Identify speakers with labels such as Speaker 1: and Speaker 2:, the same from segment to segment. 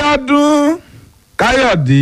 Speaker 1: bíọ́dún káyọ̀dé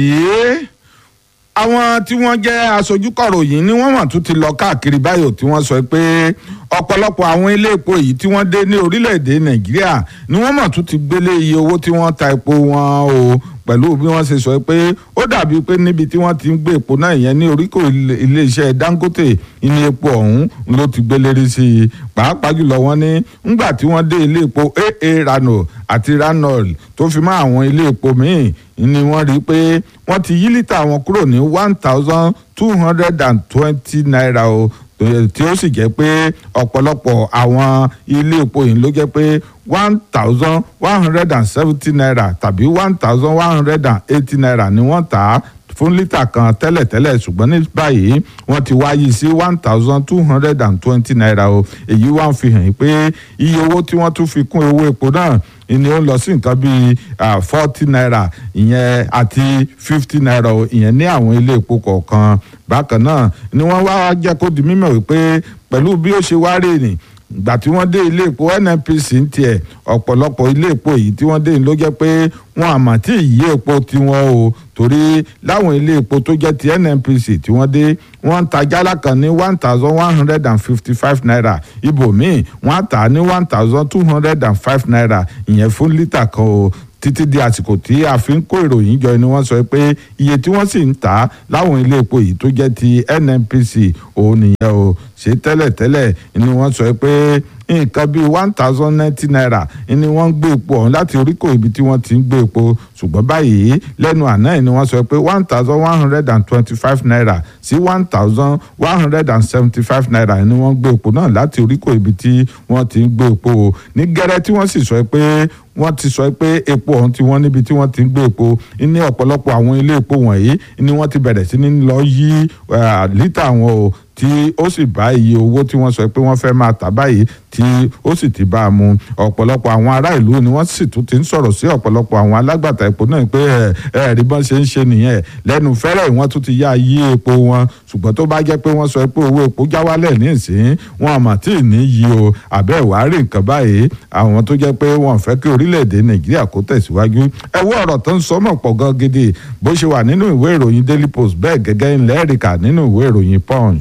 Speaker 1: àwọn tí wọ́n jẹ́ aṣojú kọ̀ròyìn ni wọ́n mọ̀ tún ti lọ káàkiri báyò tí wọ́n sọ pé ọ̀pọ̀lọpọ̀ àwọn ilé epo yìí tí wọ́n dé ní orílẹ̀-èdè nàìjíríà ni wọ́n mọ̀ tún ti gbélé iye owó tí wọ́n ta epo wọn o pẹ̀lú bí wọ́n ṣe sọ pé ó dàbí pé níbi tí wọ́n ti ń gbé epo náà ìyẹn ní oríkò iléeṣẹ́ dangote ní epo ọ̀hún ló ti gbélérí sí i pàápàá jùlọ wọ́n ní ńgbà tí wọ́n dé ilé epo aa rano àti ranol tó fi mọ́ àwọn ilé epo míì ni wọ́n rí i pé wọ́n ti yí lítà wọn kúrò ní one thousand two hundred and twenty naira o tí ó sì jẹ́ pé ọ̀pọ̀lọpọ̀ àwọn ilé epo yìí ló jẹ́ pé one thousand one hundred and seventy naira tàbí one thousand one hundred and eighty naira ni wọ́n tà á fún lítà kan tẹ́lẹ̀tẹ́lẹ̀ ṣùgbọ́n ní báyìí wọ́n ti wáyé sí one thousand two hundred and twenty naira o èyí wá ń fi hàn pé iye owó tí wọ́n tún fi kún owó epo náà ni ó ń lọ sí nǹkan bíi forty naira ìyẹn àti fifty naira ìyẹn ní àwọn ilé epo kọ̀ọ̀kan bákan náà ni wọ́n wá jẹ́ kó di mímọ̀ wípé pẹ̀lú bí ó ṣe wá rè ní ìgbà tí wọ́n dé ilé epo nnpc ń tiẹ̀ ọ̀pọ̀lọpọ̀ ilé epo yìí tí wọ́n dé ló jẹ́ pé wọn àmọ́ tí ì yí epo tiwọn o torí láwọn ilé epo tó jẹ́ ti nnpc tí wọ́n dé wọ́n ń ta jálá kan ní one thousand one hundred and fifty five naira ibòmíì wọ́n á tà á ní one thousand two hundred and five naira ìyẹn fún lítà kan o títí di àsìkò tí a fi ń kó ìròyìn jọ ni wọ́n sọ pé iye tí wọ́n sì ń tà á láwọn ilé epo yìí tó jẹ́ ti nnpc òun nìyẹn o ṣe tẹ́lẹ̀tẹ́lẹ̀ ni wọ́n sọ pé nǹkan bíi one thousand ninety naira ni wọ́n ń gbé epo ọ̀hún láti oríkò ibi tí wọ́n ti ń gbé epo ṣùgbọ́n báyìí lẹ́nu àná ẹ̀ ni wọ́n sọ pé one thousand one hundred and twenty-five naira sí one thousand one hundred and seventy-five naira ni wọ́n gbé epo náà láti oríkò ibi tí wọ́n ti ń gbé epo ní gẹ́rẹ́ tí wọ́n sì sọ pé wọ́n ti sọ pé epo ọ̀hún tí wọ́n níbi tí wọ́n ti ń gbé epo ní ọ̀pọ̀lọpọ̀ àwọn ilé epo wọ̀nyí ni wọ́n ti bẹ̀rẹ̀ sí ní lọ yí lítà wọn o tí ó sì bá iye owó tí wọ́n sọ pé wọ́n fẹ́ máa tà báyìí tí ó sì ti bá a mu ọ̀pọ̀lọpọ̀ àwọn ará ìlú ni wọ́n sì tún ti ń sọ̀rọ̀ sí ọ̀pọ̀lọpọ̀ àwọn alágbàtà epo náà pé ẹ ẹ rí bọ́n ṣe ń ṣe nìyẹn lẹ́nu fẹ́rẹ̀ wọ́n tún ti yá yí epo wọn ṣùgbọ́n tó bá jẹ́ pé wọ́n sọ pé owó epo já wálẹ̀ ní ìsín wọn àmọ́ tí ì ní yí o àbẹ́ ìwà rí nǹkan báyìí àwọn tó jẹ́ pé wọ́n fẹ́ kí orílẹ̀-èdè nàìjíríà kó tẹ̀síwájú ẹ wo ọ̀rọ̀ tó ń sọmọ̀ pọ̀ gan gidi bó ṣe wà nínú ìwé ìròyìn daily post bẹ́ẹ̀ gẹ́gẹ́ ńlẹ́ ẹ̀ríkà nínú ìwé ìròyìn punch.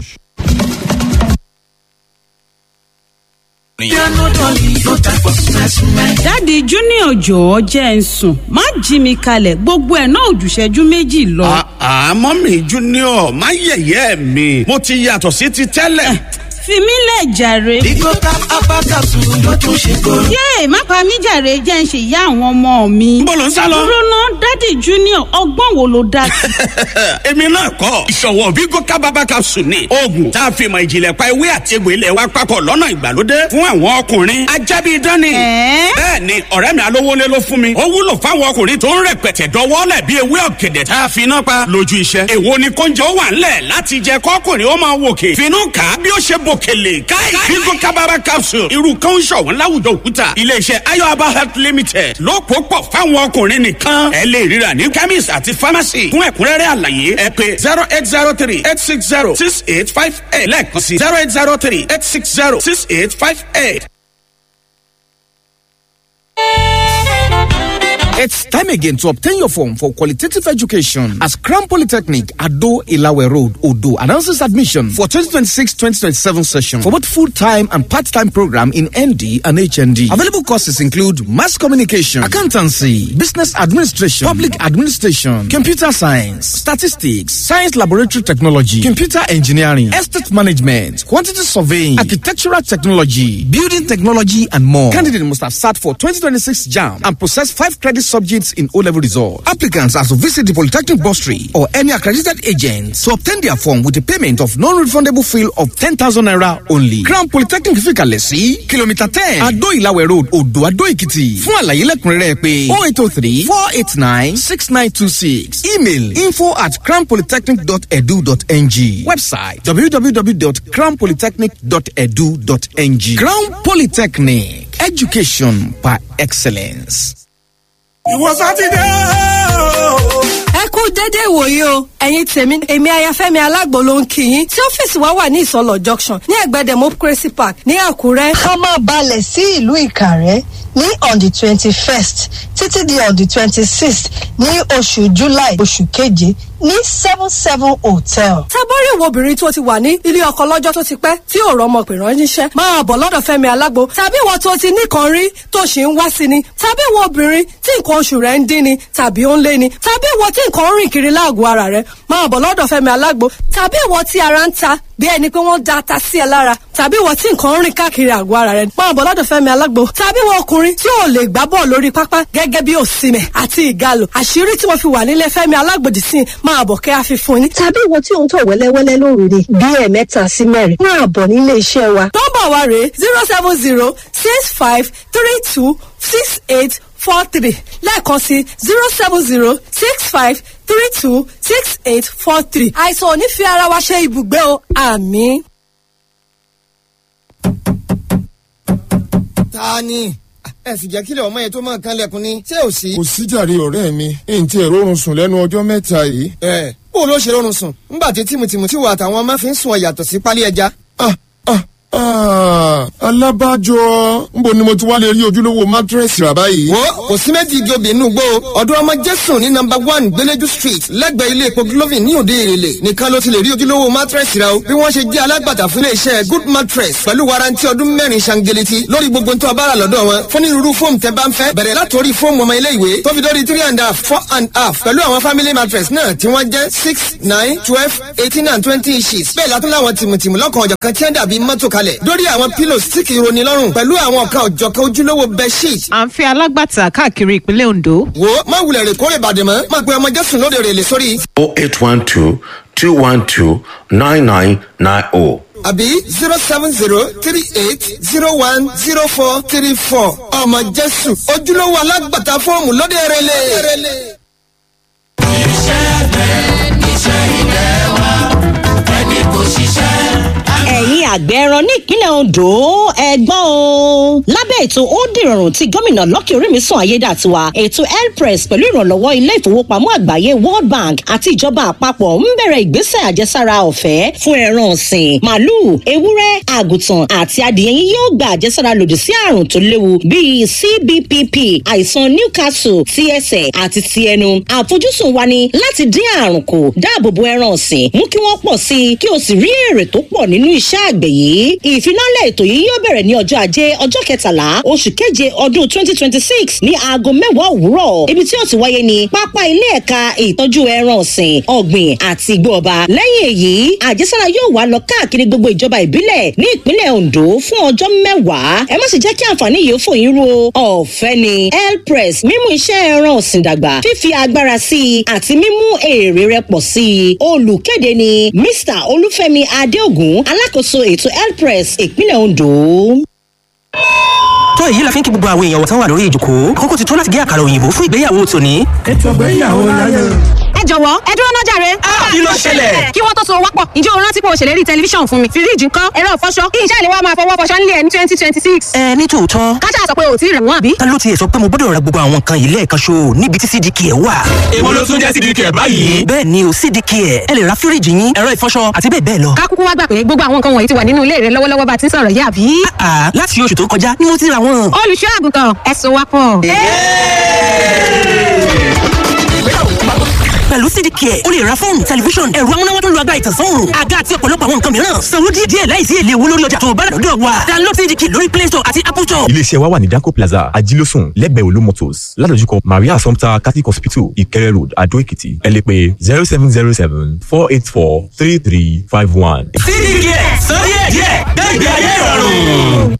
Speaker 2: dáàdi junior jọ̀ọ́ jẹ́ ń sùn má jí mi kalẹ̀ gbogbo ẹ̀ náà òjùṣẹ́jú méjì lọ.
Speaker 3: àmọ́ mi junior má yẹ̀yẹ́ mi mo ti yàtọ̀ sí ti tẹ́lẹ̀.
Speaker 2: fi mí lẹ̀ jàre.
Speaker 4: Bigo tap abakasu ló tún ṣe kóró.
Speaker 2: yéè má pa mí jàre jẹ́ ń ṣe ìyá àwọn ọmọ mi.
Speaker 3: Níbo lò ń sá lọ?
Speaker 2: dúró ná dáàdi junior ọgbọ́n wo ló dá sí.
Speaker 3: èmi náà kọ́ ìṣọ̀wọ́ Bigo kábàbà capsule ni oògùn tá a fi mọ ìjìnlẹ̀ pa ewé àti egbò ilẹ̀ wa papọ̀ lọ́nà ìgbàlódé fún àwọn ọkùnrin ajábí dání.
Speaker 2: Ẹ̀ẹ́?
Speaker 3: bẹ́ẹ̀ ni ọ̀rẹ́ mi alówólé ló fún mi ó wúlò fáwọn ọkùnrin tó ń rẹpẹtẹ dọwọ́lẹ̀ bí ewé ọ̀gẹ̀dẹ̀ tá a fi iná pa lójú iṣẹ́. èwo ni kóúnjẹ ó wà ńlẹ̀ láti jẹ kọ́kùnrin ó máa wòkè finú kà á bí ó ṣe bòkèlè káì Bigo kábàbà capsule irú kan ń ṣọ̀wọ́n láwùjọ òkúta iléeṣẹ́ ayọ̀aba health limited ló pò pọ̀ fáwọn ọkùnrin nìkan ẹ lè ríra ní chemist àti pharmacy fún ẹ̀kúnrẹ́rẹ́ àlàyé ẹ pé zero eight zero three eight six zero six eight five eight lẹ́ẹ̀kan sí zero eight zero three eight six zero six eight five eight.
Speaker 5: It's time again to obtain your form for qualitative education as Crown Polytechnic Ado Ilawe Road, Odo announces admission for 2026-2027 session for both full-time and part-time program in ND and HND. Available courses include mass communication, accountancy, business administration, public administration, computer science, statistics, science laboratory technology, computer engineering, estate management, quantity surveying, architectural technology, building technology, and more. Candidate must have sat for 2026 JAM and possess five credit subjects in O-level results. Applicants are to visit the Polytechnic Bursary or any accredited agent to obtain their form with a payment of non-refundable fee of 10,000 naira only. Crown Polytechnic Fikale sí kìlómítà ten Adó Ìlàwẹ̀ Road Odò Adó Èkìtì. Fún àlàyé lẹ́kùnrẹ́rẹ́ pé 0803 489 6926. Email info at crownpolytechnic.edu.ng. Website www.crownpolytechnic.edu.ng. Crown Polytechnic. Education by excellence.
Speaker 4: Ìwọ sátidé o.
Speaker 6: ẹ kú dédé ìwòye o ẹ̀yin tèmi èmi ayafẹ́mi alágbo ló ń kí yín tí ọ́fíìsì wa wà ní ìsọlọ junction ní ẹ̀gbẹ́ democracy park ní àkúrẹ́.
Speaker 7: ká máa balẹ̀ sí ìlú ìkàrẹ́
Speaker 6: ní on the twenty first títí di on the twenty sixth ní oṣù july oṣù keje ní seven seven hotel. tábọ́rí ìwọ obìnrin tó ti wà ní ilé ọkọ lọ́jọ́ tó ti pẹ́ tí ò rọmọ pè ránṣẹ́ máa bọ̀ lọ́dọ̀ fẹ́mi alágbo tàbí ìwọ tó ti nìkan rí tó ṣì ń wá sí ni tàbí ìwọ obìnrin tí nǹkan oṣù rẹ̀ ń dín ni tàbí ó ń lé ni tàbí ìwọ tí nǹkan ń rìn kiri láàgọ̀ ara rẹ̀ máa bọ̀ lọ́dọ̀ fẹ́mi alágbo tàbí ìwọ tí ara ń ta bí ẹni pé wọ́n da ata sí ẹ lára tàbí ìwọ tí nǹkan ń rìn káàkiri àgọ́ ara rẹ̀ máa bọ̀ lọ́dọ̀ fẹ́mi alágbo tàbí ìwọ ọkùnrin tí ò lè gbá bọ́ọ̀ lórí pápá gẹ́gẹ́ bí òsìmẹ̀ àti ìgalò àṣírí tí mo fi wà nílé fẹ́mi alágbòdì sí máa bọ̀ kẹ́ àfi fún ni. tàbí ìwọ tí òun tọ̀ wẹ́lẹ́wẹ́lẹ́ lóru ni bí ẹ̀ẹ̀mẹ́ta sí mẹ́rin máa bọ̀ nílé iṣẹ́ wa. nọ́mbà wa rèé zero seven zero six five three two six eight four three lẹ́ẹ̀kan sí zero seven zero six five three two six eight four three. àìsàn ò ní fi ara wa ṣe ibùgbé o àmì.
Speaker 7: ta ni ẹ sì jẹ́ kílẹ̀ ọmọ yẹn tó máa kan lẹ́kùn ni ṣé ò sí.
Speaker 8: kò síjàre ọ̀rẹ́ mi èyí tí ẹ̀rọ oorun sùn lẹ́nu ọjọ́ mẹ́ta yìí.
Speaker 7: ẹ bó ló ṣe rọrùn sùn ńgbà tí tìmùtìmù tí wà àtàwọn ọmọ fi ń sùn ọ yàtọ̀ sí pálí ẹja.
Speaker 8: ah ah ah alábàjọ nbo ni mo ti wá lè rí ojúlówó mátírẹ́sì rà báyìí.
Speaker 7: wo kò sí méjì igi obì inú gbó ọdún ọmọ jésù ní nọmba one gbẹlẹjú street lẹ́gbẹ̀ẹ́ ilé epo glovin ní òde èrèlè nìkan ló ti lè rí ojúlówó mátírẹ́sì rà o bí wọ́n ṣe jẹ́ alágbàtà fún iléeṣẹ́ good mattress pẹ̀lú warranty ọdún mẹ́rin ṣangeleti lórí gbogbo tó a bá rà lọ́dọ̀ wọn fún onírúurú fóòmù tẹ́ bá ń fẹ́ bẹ̀rẹ̀ látòrí fóòmù ọmọ ilé ìwé tó fi dórí three and a half four and a half pẹ̀lú àwọn family mattress náà tí wọ́n jẹ́ six nine twelve eighteen and twenty inches bẹ́ẹ̀ látún láwọn tìmùtìmù lọ́kàn ọ̀jọ̀ kan tí wọ́n dàbí mọ́tò kalẹ̀ dórí àwọn pillows tí kì í roni lọ́rùn pẹ̀lú àwọn ọ̀kan ọ̀jọ̀kan ojúlówó bedsheet
Speaker 9: à ń fẹ́ alágbàtà káàkiri ìpínlẹ̀ ondo.
Speaker 7: wo má wulẹ̀ rè kórè bàdè mọ́ má pe ọmọ jésù lóde rè lè sórí
Speaker 10: 0812 212 9990.
Speaker 7: àbí zero seven zero three eight zero one zero four three four ọmọ jésù ojúlówó alágbàtà fọ́ọ̀mù lóde rè lè.
Speaker 11: ẹ̀yin àgbẹ̀ ẹran ní ìpínlẹ̀ ondo ẹ̀gbọ́n o. lábẹ́ ètò ó dìrọ̀rùn tí gómìnà lọ́kì orímìsàn ayédàtiwa ètò elpress pẹ̀lú ìrànlọ́wọ́ ilé ìfowópamọ́ àgbáyé world bank àti ìjọba àpapọ̀ ń bẹ̀rẹ̀ ìgbésẹ̀ àjẹsára ọ̀fẹ́ fún ẹran ọ̀sìn màálùú ewúrẹ́ àgùntàn àti adìyẹ yín yóò gba àjẹsára lòdì sí àrùn tó léwu bíi cbpp àìsàn newcastle ti ẹsẹ̀ àti ti ẹnu àfojúsùn wa ni láti dín àrùn kù dáàbò bo ẹran ọ̀sìn mú kí wọ́n pọ̀ sí i kí o sì rí èrè tó pọ̀ nínú iṣẹ́ àgbẹ̀ yìí ìfinálẹ̀ ètò yìí yóò bẹ̀rẹ̀ ní ọjọ́ ajé ọjọ́ kẹtàlá oṣù keje ọdún twenty twenty six ní aago mẹ́wàá òwúrọ̀ ibi tí ó ti wáyé ní pápá ilé ẹ̀ka ìtọ́jú ẹran ọ̀sìn ọ̀gbìn àti igbó ọba lẹ́yìn èyí àjẹsára yóò wá lọ káàkiri gbogbo ìjọba ìbílẹ̀ ní ìpínlẹ̀ ondo fún ọjọ́ mẹ́wàá ẹ má sì jẹ́ kí àǹfààní yìí fò yín ro ọ̀fẹ́ ni elpress mímú iṣẹ́ ẹran ọ̀sìn dàgbà fífi agbára sí i àti mímú èrè rẹ pọ̀ sí i olùkéde ni mr olúfẹ́mi adéògùn alákòóso ètò elpress ìpínlẹ̀ ondo
Speaker 12: tó èyí la fi ń kí gbogbo àwọn èèyàn wọ̀tán wà lórí ìjòkó kókó ti tó láti gé àkàrà òyìnbó fún ìgbéyàwó tòní.
Speaker 13: ètò ìgbéyàwó láyé.
Speaker 14: ẹ jọ̀wọ́ ẹ dúró náà jàre.
Speaker 12: kí ló ṣẹlẹ̀?
Speaker 14: kí wọ́n tó so wápọ̀ ǹjẹ́ o rántí pé o ṣèlérí tẹlifíṣàn fún mi fíríjì ńkọ́ ẹ̀rọ ìfọṣọ kí iṣẹ́ ìléwọ́ máa fọwọ́ fọṣọ nílé ẹ̀ ní twenty twenty six.
Speaker 12: ẹ ní tòótọ́
Speaker 14: kájà sọ pé o ti rẹ̀ wọ́n àbí.
Speaker 12: ta ló tiẹ̀ sọ pé mo gbọ́dọ̀ ra gbogbo àwọn nǹkan yìí lẹ́ẹ̀kan ṣo níbi tí cdk ẹ̀ wà.
Speaker 3: èwo ló tún jẹ́ cdk ẹ̀ báyìí.
Speaker 12: bẹ́ẹ̀ ni o cdk ẹ̀ ẹ lè ra fíríjì yín ẹ̀rọ ìfọṣọ àti bẹ́ẹ̀ bẹ́ẹ̀ lọ.
Speaker 14: ká kúkú wá gbà pé gbogbo àwọn nǹkan wọ̀nyí ti wà nínú ilé rẹ lọ́wọ́lọ́wọ́ bá a ti ń sọ̀rọ̀ yìí àbí.
Speaker 12: àà láti oṣù tó kọjá ni mo ti ra wọn.
Speaker 14: olùṣọ́ àgùntàn ẹ̀sùn wa pọ̀.
Speaker 12: pẹ̀lú cdk ẹ̀ o lè ra fóònù tẹlifíṣọ̀n ẹ̀rọ amúnáwá tó lu agbára ìtànsán àga àti ọ̀pọ̀lọpọ̀ àwọn nǹkan mìíràn sanwó díẹ̀ díẹ̀ láìsí èlé owó lórí ọjà tó o bá rà lọ́dọ̀ wa download cdk lórí play store àti apple store.
Speaker 15: iléeṣẹ́ wa wà ní danco plaza ajílósùn lẹ́gbẹ̀ẹ́ olú motors ládojúkọ maria assumpta catholic hospital ìkẹrẹ road adó èkìtì ẹ lè pè zero seven zero seven four eight four three three five one.
Speaker 12: cdk